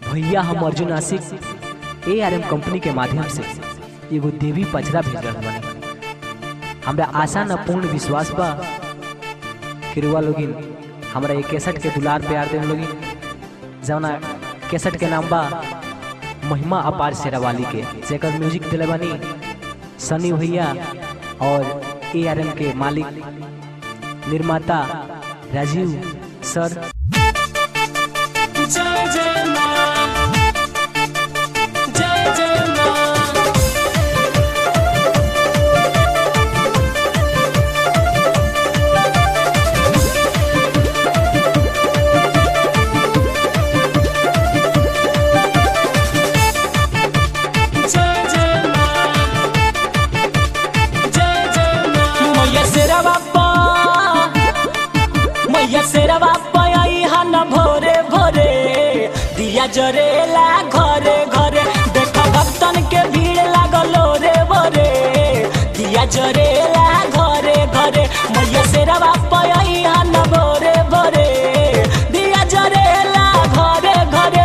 भैया हम अर्जुन आशिक ए आर एम कंपनी के माध्यम से एगो देवी पचरा भेज रहल बानी हमरा आशा न पूर्ण विश्वास बा कि रुआ लोगिन हमरा ये केसट के दुलार प्यार देव लोगिन जौना केसट के नाम बा महिमा अपार शेरावाली के जेकर म्यूजिक दिले बानी सनी भैया और ए आर एम के मालिक निर्माता राजीव सर जय जय मां जय जय मां जय जय मां जय जय मां मैया शेरा बापा मैया शेरा बापा आई हन भोरे भोरे दिया जरेला घरे घरे देखा भक्तन के भीड़ लागलो रे भोरे दिया जरेला घरे घरे मैया शेरा बापा आई हन भोरे भोरे दिया जरेला घरे घरे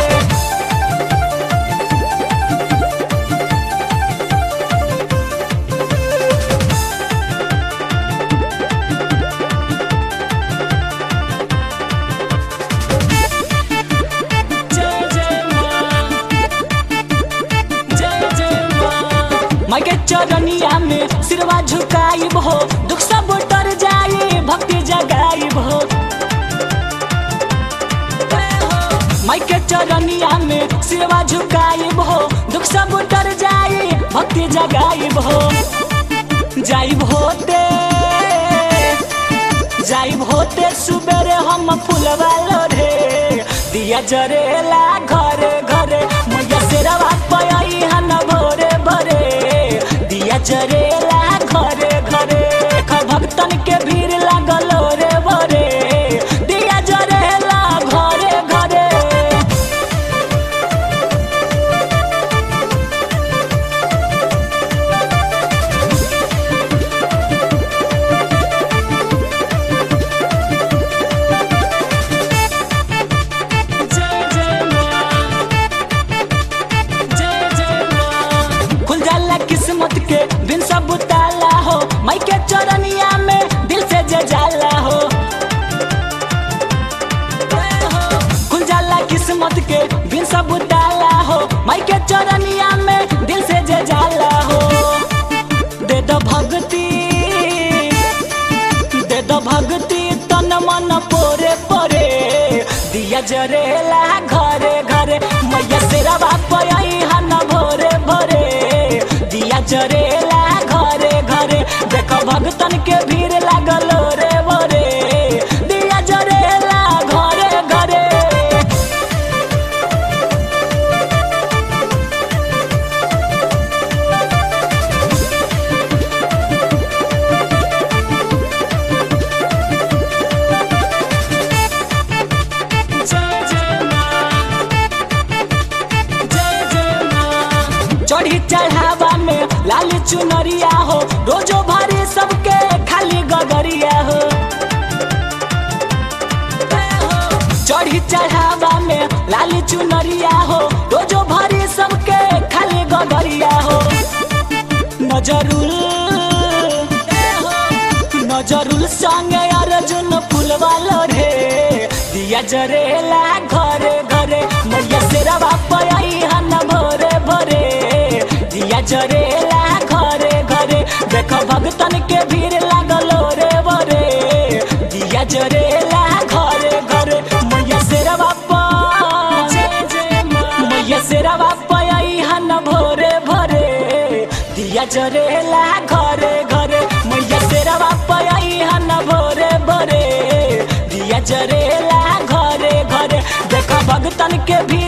जय जय मां जय जय मां माँ के चरनिया में सिरवा झुकाइब हो दुख सब उतर जाई भक्ति जगाइब हो माँ के चरनिया में सिरवा झुकाइब हो दुख सब उतर जाई भक्ति जगाइब हो जाइब होते जाइब होते सुबेरे हम फूलवा लोढ़े दिया जरेला घरे घरे मैया शेरवा पयई हन भोरे भोरे दिया जरेला घरे घरे देख भक्तन के भीड़ लागल रे भोरे दिया जरेला घरे घरे जय जय मां जय जय मां खुल जाला किस्मत के दिन सब ताला हो माई के चरनिया में दिल से जे जाला हो खुल जाला किस्मत के दिन सब ताला हो माई के चरनिया में दिल से जे जाला हो दे दो भक्ति दे दो भक्ति तन मन पोरे पोरे दिया जरेला घरे घरे मैया शेरा बाप आई हन भोरे भोरे दिया जरेला घरे घरे देखो भक्तन के भीड़ लागल रे भोरे दिया जरेला घरे घरे जय जय मां जय जय मां चढ़ी चढ़ावा में लाल चुनरिया हो रोजो भारी सबके खाली गगरिया हो चढ़ी चढ़ावा में लाल चुनरिया हो रोजो भारी सबके खाली गगरिया हो नजरुल नजरुल संगे अर्जुन फुलवा रे दिया जरेला घरे घरे मैया शेरा बाप आई हन भोरे भोरे दिया जरेला घरे घरे देखो भक्तन के भीड़ लागल रे भोरे दिया जरेला घरे घरे मैया शेरा बाप मैया शेरा बाप आई हन भोरे भोरे दिया जरेला घरे घरे मैया शेरा बाप आई हन भोरे भोरे दिया जरेला घरे घरे देखा भगतन के भी